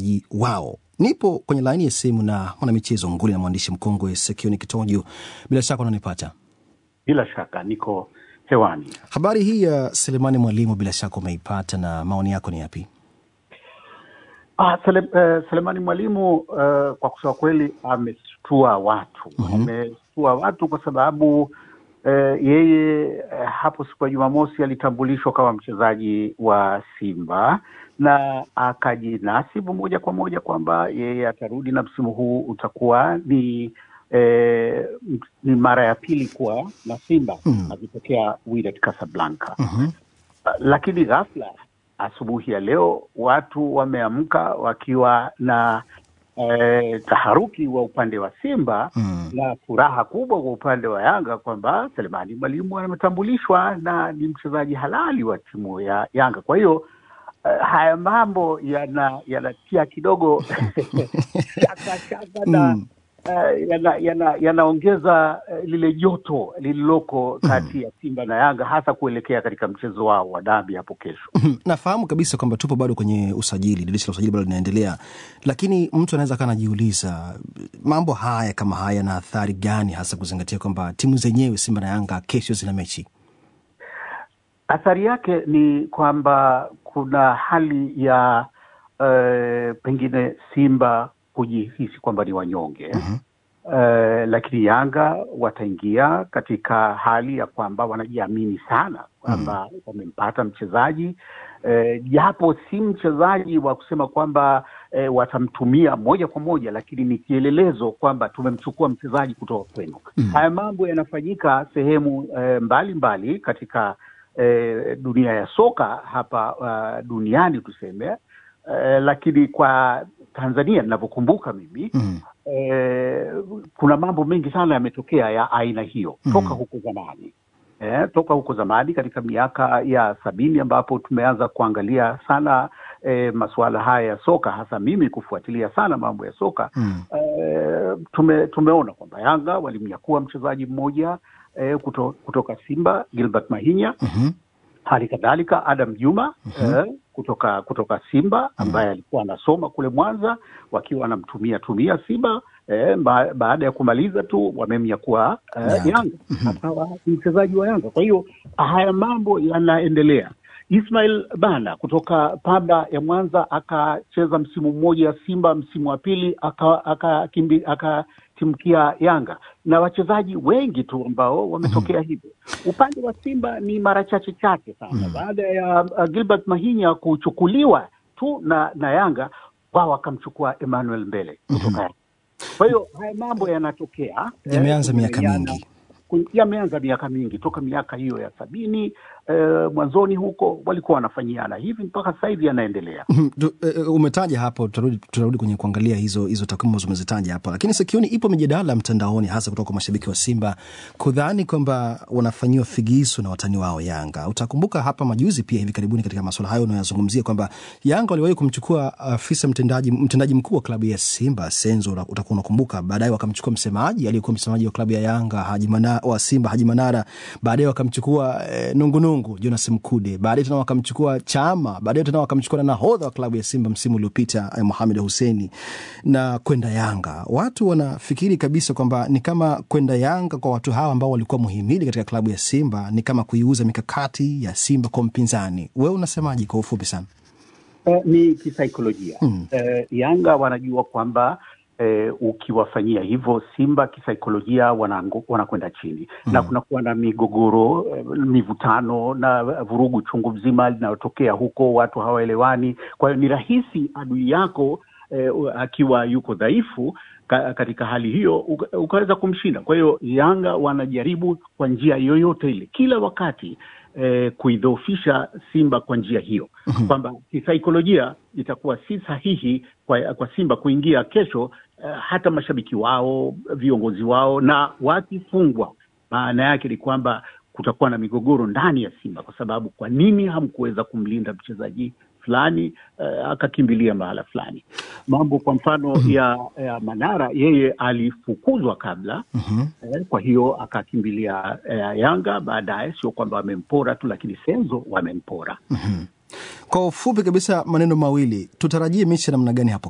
ji wao. Nipo kwenye laini ya simu na mwanamichezo nguli na mwandishi mkongwe Sekioni Kitojo. Bila shaka unanipata? Bila shaka niko hewani. Habari hii ya Selemani Mwalimu bila shaka umeipata, na maoni yako ni yapi? Ah, Sele, uh, Selemani Mwalimu uh, kwa kusema kweli ameshtua watu Mhm. ameshtua watu kwa sababu uh, yeye uh, hapo siku ya Jumamosi alitambulishwa kama mchezaji wa Simba na akajinasibu moja kwa moja kwamba yeye atarudi na msimu huu utakuwa ni eh, m- ni mara ya pili kuwa na Simba Mm. akitokea Wydad Casablanca Mhm. lakini ghafla asubuhi ya leo watu wameamka wakiwa na eh, taharuki wa upande wa Simba Mm. na furaha kubwa kwa upande wa Yanga kwamba Selemani Mwalimu ametambulishwa na ni mchezaji halali wa timu ya Yanga. Kwa hiyo eh, haya mambo yana yanatia kidogo shaka shaka na Mm. eh, yana- yana- yanaongeza eh, lile joto lililoko kati ya Simba na Yanga hasa kuelekea katika mchezo wao wa dabi hapo kesho. Mhm. Nafahamu kabisa kwamba tupo bado kwenye usajili, dirisha la usajili bado linaendelea, lakini mtu anaweza kaa anajiuliza mambo haya kama haya yana athari gani, hasa kuzingatia kwamba timu zenyewe Simba na Yanga kesho zina mechi. Athari yake ni kwamba kuna hali ya eh, pengine Simba kujihisi kwamba ni wanyonge Mhm. eh, lakini Yanga wataingia katika hali ya kwamba wanajiamini sana kwamba wamempata mchezaji eh, japo si mchezaji wa kusema kwamba eh, watamtumia moja kwa moja, lakini ni kielelezo kwamba tumemchukua mchezaji kutoka kwenu. Mm. Haya mambo yanafanyika sehemu eh, mbalimbali mbali katika eh, dunia ya soka hapa uh, duniani tuseme eh, lakini kwa Tanzania ninavyokumbuka mimi Mm. eh, kuna mambo mengi sana yametokea ya aina hiyo Mhm. toka huko zamani eh, toka huko zamani katika miaka ya sabini ambapo tumeanza kuangalia sana eh, masuala haya ya soka, hasa mimi kufuatilia sana mambo ya soka Mm. eh, tume, tumeona kwamba Yanga walimnyakua mchezaji mmoja eh, kuto, kutoka Simba Gilbert Mahinya Mhm. hali kadhalika Adam Juma Mhm. eh, kutoka kutoka Simba ambaye alikuwa anasoma kule Mwanza, wakiwa wanamtumia tumia Simba eh, ba, baada ya kumaliza tu wamemnyakua eh, Yanga. Yanga akawa ni mchezaji wa Yanga. Kwa hiyo haya mambo yanaendelea. Ismail Bana kutoka Pamba ya Mwanza akacheza msimu mmoja Simba, msimu wa pili aka- akakimbi- akatimkia Yanga na wachezaji wengi tu ambao wametokea hivyo. Upande wa Simba ni mara chache chache sana Mhm. baada ya uh, Gilbert Mahinya kuchukuliwa tu na, na Yanga wao wakamchukua Emmanuel Mbele kutoka Yanga. Kwa hiyo haya mambo yanatokea eh, Yameanza miaka kuingiliana mingi. ku- yameanza miaka mingi toka miaka hiyo ya sabini eh, mwanzoni huko walikuwa wanafanyiana hivi mpaka sasa hivi yanaendelea. Mhm. Tu- eh, umetaja hapo, tutarudi tutarudi kwenye kuangalia hizo hizo takwimu ambazo umezitaja hapo, lakini sikioni ipo mijadala mtandaoni, hasa kutoka kwa mashabiki wa Simba kudhani kwamba wanafanyiwa figisu na watani wao Yanga. Utakumbuka hapa majuzi pia hivi karibuni katika masuala hayo unayozungumzia kwamba Yanga waliwahi kumchukua afisa mtendaji mtendaji mkuu wa klabu ya Simba Senzo, una- utakuwa unakumbuka. Baadaye wakamchukua msemaji aliyekuwa msemaji wa klabu ya Yanga Haji Mana, wa Simba Haji Manara. Baadaye wakamchukua eh, nungunungu Jonas Mkude. Baadaye tena wakamchukua Chama. Baadaye tena wakamchukua na nahodha wa klabu ya Simba msimu uliopita eh, Mohamed Husseini na kwenda Yanga. Watu wanafikiri kabisa kwamba ni kama kwenda Yanga kwa watu hawa ambao walikuwa muhimili katika klabu ya Simba ni kama kuiuza mikakati ya Simba kwa mpinzani. Wewe unasemaje kwa ufupi sana? Eh, ni kisaikolojia Mm. eh, Yanga wanajua kwamba eh, ukiwafanyia hivyo Simba kisaikolojia wanango- wanakwenda chini na kunakuwa na migogoro eh, mivutano na vurugu chungu mzima linalotokea huko, watu hawaelewani. Kwa hiyo ni rahisi adui yako eh, akiwa yuko dhaifu ka, katika hali hiyo uka- ukaweza kumshinda. Kwa hiyo Yanga wanajaribu kwa njia yoyote ile kila wakati eh, kuidhoofisha Simba kwa njia hiyo kwamba kisaikolojia itakuwa si sahihi kwa, kwa Simba kuingia kesho eh, hata mashabiki wao, viongozi wao, na wakifungwa, maana yake ni kwamba kutakuwa na migogoro ndani ya Simba, kwa sababu kwa nini hamkuweza kumlinda mchezaji fulani eh, akakimbilia mahala fulani. Mambo kwa mfano ya, ya Manara, yeye alifukuzwa kabla Mhm. eh, kwa hiyo akakimbilia eh, Yanga baadaye. Sio kwamba wamempora tu, lakini Senzo wamempora. Kwa ufupi kabisa, maneno mawili, tutarajie mechi ya namna gani hapo